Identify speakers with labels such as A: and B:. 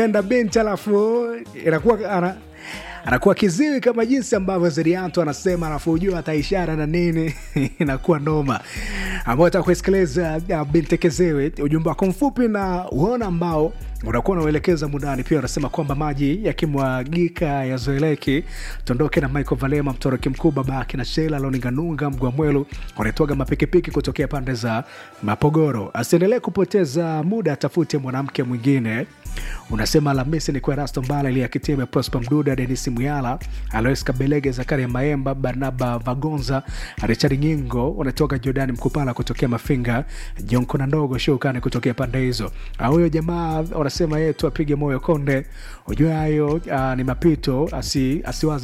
A: enda benchi alafu inakuwa ana anakuwa kiziwi kama jinsi ambavyo Zerianto anasema, alafu ujua hata ishara na nini inakuwa noma, ambao taka kuisikiliza uh, binti Kezewe, ujumbe wako mfupi na uona ambao unakuwa unauelekeza mundani. Pia unasema kwamba maji yakimwagika yazoeleki. Tuondoke na Michael Valema, mtoroki mkuu, babake na Shela Loninganunga, Mgwamwelu wanaitwaga mapikipiki kutokea pande za Mapogoro. Asiendelee kupoteza muda, atafute mwanamke mwingine. Unasema Alhamisi ni kwa Rasto Mbala, Elia Kitime, Prosper Mduda, Denis Muyala, Alois Kabelege, Zakaria Maemba, Barnaba Vagonza, Richard Nyingo wanatoka Jordani Mkupala kutokea Mafinga, Jonko na ndogo Shukani kutokea pande hizo. Huyo jamaa wanasema yetu apige moyo konde, ujue hayo uh, ni mapito, asi, asiwaze